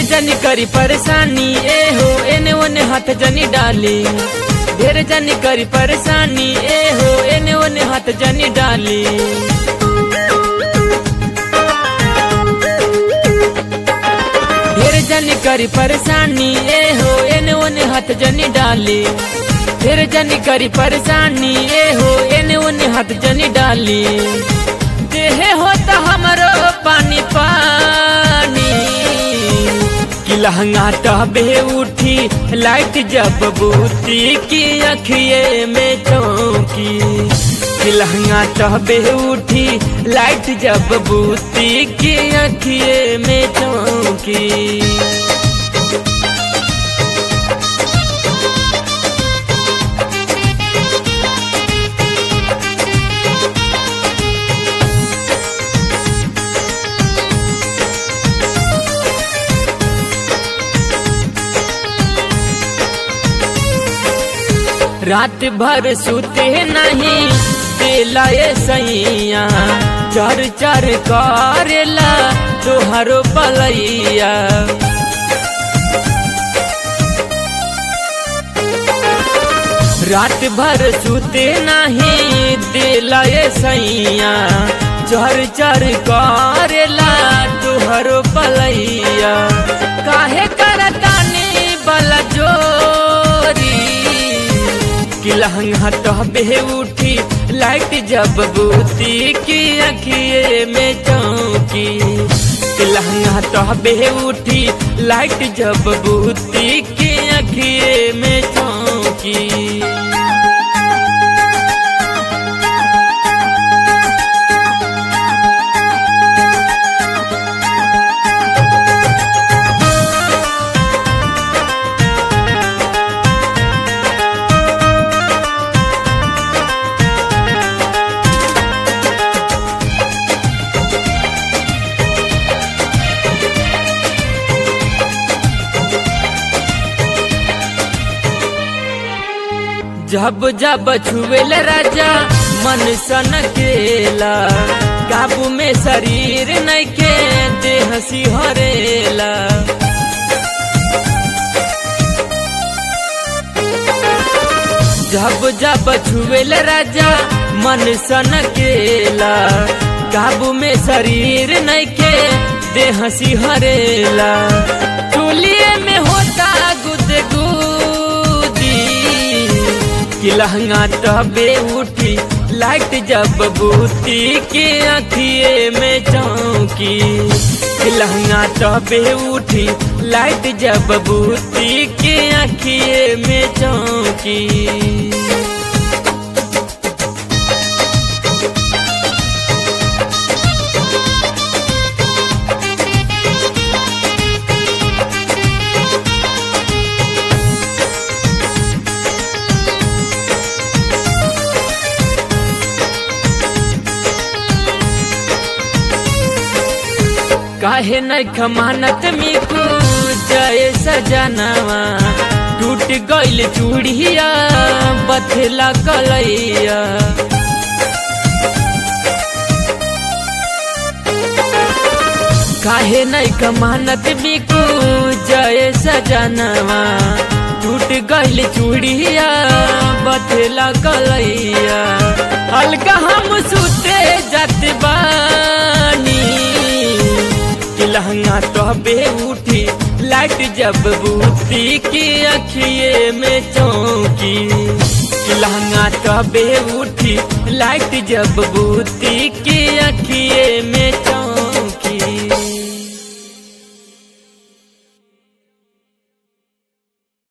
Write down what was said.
जनी करी परेशानी ए हो एने ओने हाथ जनी डाली ढेर जनी करी परेशानी ए हो एने ओने हाथ जनी डाली ढेर जनी करी परेशानी ए हो एने ओने हाथ जनी डाली ढेर जनी करी परेशानी ए हो एने ओने हाथ जनी डाली देहे होता हमरो पानी पानी कि लहंगा टहबे उठी लाइट जब बूती की अखिए में चौकी कि लहंगा टहबे उठी लाइट जब बूती की अखिए में चौकी रात भर सुते नहीं दिला ये सैया चर चर करेला तोहरो पलैया रात भर सुते नहीं दिला ये सैया चर चर करेला तोहरो पलैया काहे करतानी बला जोरी कि लहंगा टहबे उठी लाइट जब बूती की अखिए में चौकी कि लहंगा टहबे उठी लाइट जब बूती की अखिए में चौकी जब जब छुएल राजा मन सन केला काबू में शरीर नैखे देह सिहरेला जब जब छुएल राजा मन सन केला काबू में शरीर नैखे देह सिहरेला टोलिए में होता गुदगुदी कि लहंगा तबे उठी लाइट जब बूती के अखिए में चौकी कि लहंगा तबे उठी लाइट जब बूती के अखिए में चौकी काहे न खमानत मिकू जय सजनवा टूट गइल चूड़िया बथला कलैया काहे न खमानत मिकू जय सजनवा टूट गइल चूड़िया बथला कलैया हल्का हम सुते जात बानी कि लहंगा तोहबे उठी लाइट जब बूती की अखिए में चौकी कि लहंगा तोहबे उठी लाइट जब बूती की अखिए में